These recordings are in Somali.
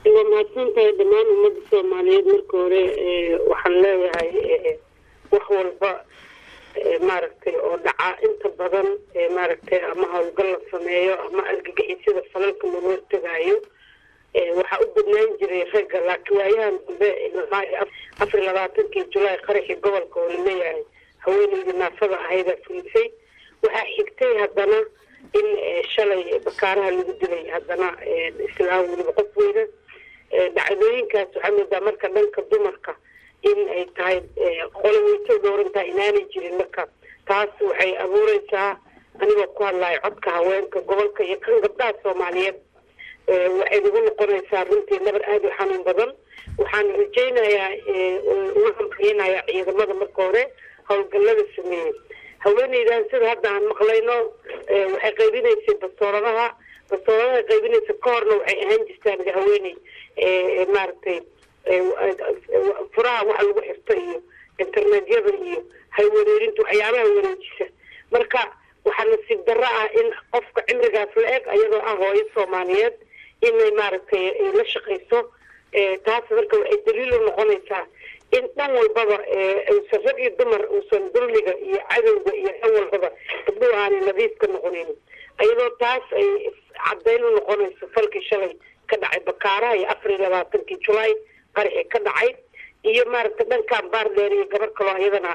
waa mahadsantahay dhammaan ummadda soomaaliyeed marka hore waxaan leeyahay wax walba maaragtay oo dhaca inta badan maaragtay ama hawlgal la sameeyo ama argagixisada falalka lagu hortagaayo waxaa u badnaan jiray ragga laakiin waayahan dambe afar iyo labaatankii julaay qaraxii gobolka oo laleeyahay haweeneydii naafada ahaydaa fulisay waxaa xigtay haddana in shalay bakaaraha lagu dilay haddana islaa weliba qof weyna dhacdooyinkaas waxaa moodaa marka dhanka dumarka in ay tahay qoloweyto dhowrantaha inaanay jirin marka taas waxay abuureysaa anigoo ku hadlayo codka haweenka gobolka iyo kan gabdhaha soomaaliyeed waxay nagu noqonaysaa runtii nabar aada u xanuun badan waxaan rajaynayaa uga hamriynayaa ciidamada marka hore howlgallada sameeyey haweeneydan sida hadda aan maqlayno waxay qaybinaysay bastooradaha bastooradaha qaybinaysa ka horna waxay ahaan jirtaan haweeney maaragtay furaha waxa lagu xirto iyo internetyada iyo haywareerinta waxyaabaha wareejisa marka waxaa nasiib darro ah in qofka cimrigaas la eg ayadoo ah hooyo soomaaliyeed inay maaragtay la shaqayso taas marka waxay daliil u noqonaysaa in dhan walbaba uusan rag iyo dumar uusan dulmiga iyo cadowga iyo dhan walbaba gabdhuhu aanay nadiif ka noqonayn ayadoo taas ay caddayn u noqonayso falkii shalay ka dhacay bakaaraha iyo afar iyo labaatankii julaay qaraxii ka dhacay iyo maaragtay dhankan baardheer iyo gabar kaloo iyadana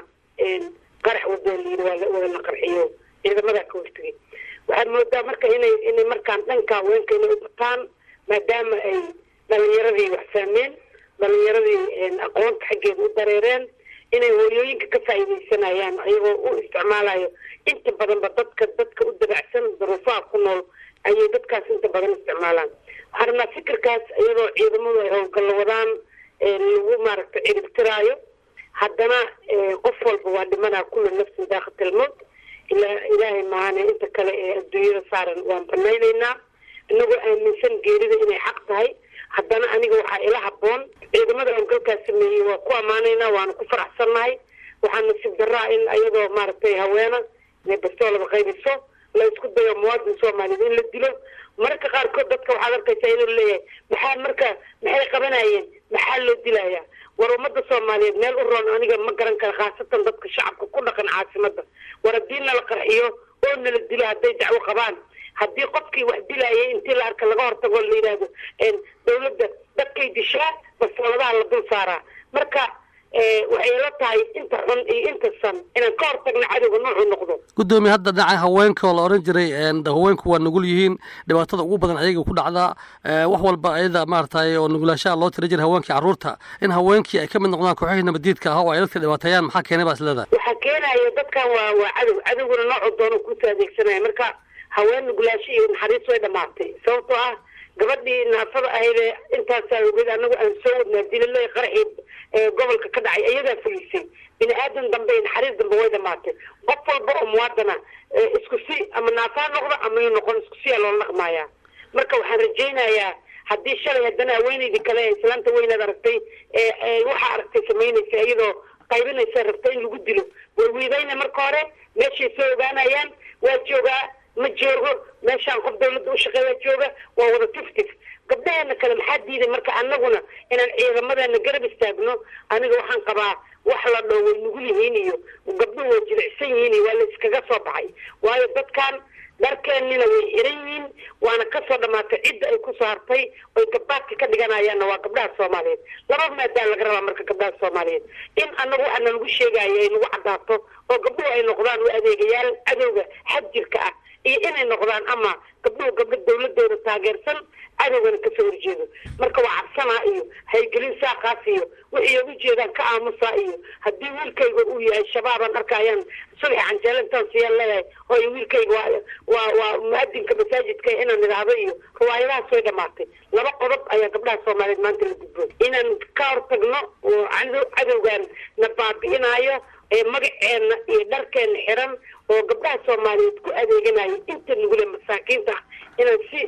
qarax wadaliin wada la qarxiyo ciidamadaa ka hortagay waxaad moodaa marka inay inay markaan dhanka haweenka inay u bataan maadaama ay dhalinyaradii wax fahmeen dhalinyaradii aqoonta xaggeeda u dareereen inay hooyooyinka ka faa'iidaysanayaan ayagoo u isticmaalayo inta badanba dadka dadka u dabacsan duruufaha ku nool ayay dadkaas inta badan isticmaalaan waxaan rabnaa fikirkaas iyadoo ciidamadu ay howlgallo wadaan lagu maaragtay ciribtiraayo haddana qof walba waa dhimanaa kulla nafsin daakhatilmowt ilaa ilaahay maahane inta kale ee adduunyada saaran waan banaynaynaa inagoo aaminsan geerida inay xaq tahay haddana aniga waxaa ila habboon ciidamada howlgalkaas sameeyey waa ku ammaanaynaa waana ku faraxsannahay waxaa nasiib daraa in ayadoo maaragtay haweena inay bastoolada qaybiso la isku dayo muwaadin soomaaliyeed in la dilo mararka qaarkood dadka waxaad arkaysaa inuu leeyahay maxaa marka maxay qabanayeen maxaa loo dilayaa war ummadda soomaaliyeed meel u roon aniga ma garan kara khaasatan dadka shacabka ku dhaqan caasimada war haddii nala qarxiyo oo nala dilo hadday dacwo qabaan haddii qofkii wax dilayay intii la arka laga hortago la yidhaahdo dawladda dadkay dishaa bastooladaha la dul saaraa marka waxay la tahay inta xun iyo inta san inaan ka hortagno cadowga nuucu noqdo guddoomiye hadda dhinaca haweenka oo la odhan jiray haweenku waa nugul yihiin dhibaatada ugu badan ayaga ku dhacdaa wax walba ayada maaragtay oo nugulaashaha loo tira jiray haweenkii carruurta in haweenkii ay ka mid noqdaan kooxihii nabadiidka ah oo ay dadka dhibaateeyaan maxaa keenay baa is leedahay waxaa keenaya dadkan waa waa cadow cadowguna noocu doono kusoo adeegsanaya marka haween nugulaasho iyo naxariis way dhamaatay sababtoo ah gabadhii naafada ahaydee intaasaa ogeed anagu aan soo wadnaa dililey qaraxii gobolka ka dhacay iyadaa fulisay bini aadan dambe naxariis dambe way dhamaatay qof walba oo muwaadana isku si ama naafaa noqdo ama yu noqon isku siyaa loola dhaqmayaa marka waxaan rajaynayaa haddii shalay haddana haweeneydii kale ee islaanta weynaad aragtay waxaa aragtay samaynaysa iyadoo qaybinaysa rabta in lagu dilo way wiidayna marka hore meeshay soo ogaanayaan waa joogaa ma joogo meeshaan qof dawladda u shaqeeya jooga waa wada tiftif gabdhaheena kale maxaa diiday marka anaguna inaan ciidamadeena garab istaagno aniga waxaan qabaa wax la dhoo way nugul yihiin iyo gabdhuhu way jilicsan yihiin iyo waa la iskaga soo baxay waayo dadkan dharkeennina way xiran yihiin waana kasoo dhamaatay cidda ay kusoo hartay oy gabbaadka ka dhiganayaanna waa gabdhaha soomaaliyeed laba maadaa laga rabaa marka gabdhaha soomaaliyeed in anagu waxaa nalagu sheegaayo ay nagu caddaato oo gabdhuhu ay noqdaan u adeegayaal cadowga xadjirka ah iyo inay noqdaan ama gabdhuhu gabdho dawladooda taageersan cadowgana kasoo horjeedo marka waa cabsanaa iyo haygelin saaqaas iyo wixii ugu jeedaan ka aamusaa iyo haddii wiilkayga uu yahay shabaabaan arkayaan subaxi canjeelintaan siyaan leeyahay hooyo wiilkayga waa waa waa muadinka masaajidka inaan idhaahdo iyo riwaayadahaas way dhamaatay laba qodob ayaa gabdhaha soomaaliyeed maanta la gudboon inaan ka hortagno oo cadowgan na baabi'inaayo ee magaceena iyo dharkeena xiran oo gabdhaha soomaaliyeed ku adeeganaya inta nugule masaakiinta ah inaan si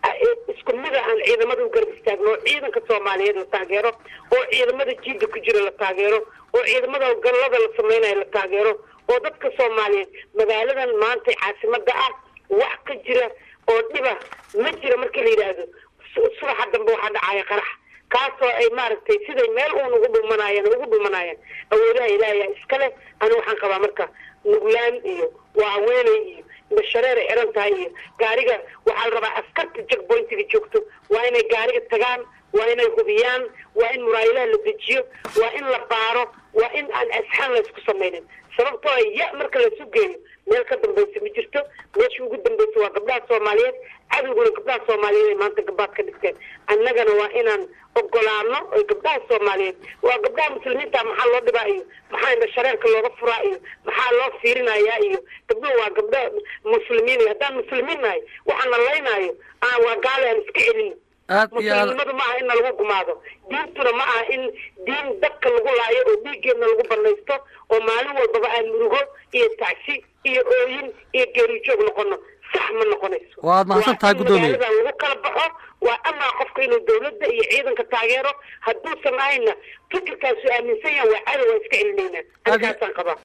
isku mida aan ciidamada u garab istaagno oo ciidanka soomaaliyeed la taageero oo ciidamada jiida ku jira la taageero oo ciidamada gallada la sameynayo la taageero oo dadka soomaaliyeed magaaladan maanta caasimada ah wax ka jira oo dhiba ma jira marka la yidhaahdo subaxa dambe waxaa dhacaya qarax kaasoo ay maaragtay siday meel uun ugu dhumanayeen ugu dhumanayeen awoodaha ilaahaya iskale ani waxaan qabaa marka nuglaan iyo waa haweeney iyo indhashareer ay xiran tahay iyo gaariga waxaa la rabaa askarta jackpointiga joogto waa inay gaariga tagaan waa inay hubiyaan waa in muraayilaha la dejiyo waa in la baaro waa in aan asxaan laysku samaynin sababtoo a ya marka lasu geeyo meel ka dambaysa ma jirto meeshii ugu dambaysa waa gabdhaha soomaaliyeed cadowguna gabdhaha soomaaliyeed ay maanta gabaad ka dhigteen annagana waa inaan ogolaano oy gabdhaha soomaaliyeed waa gabdhaha muslimiinta maxaa loo dhibaa iyo maxaa indha shareerka looga furaa iyo maxaa loo fiirinayaa iyo gabdhuhu waa gabdha muslimiin haddaan muslimiin nahay waxaana laynaayo waa gaale aan iska celin aad iyo aad muslimnimadu ma aha in lagu gumaado diintuna ma aha in diin dadka lagu laayo oo dhiiggeedna lagu banaysto oo maalin walbaba aan murugo iyo tacsi iyo ooyin iyo geerijoog noqono sax ma noqonayso waad mahadsan tahay guddoomiye magaaladan lagu kala baxo waa amaa qofka inuu dawladda iyo ciidanka taageero hadduusan ahayna fikirkaasu aaminsan yahan waa cadow waa iska celinaynaa halkaasaan qabaa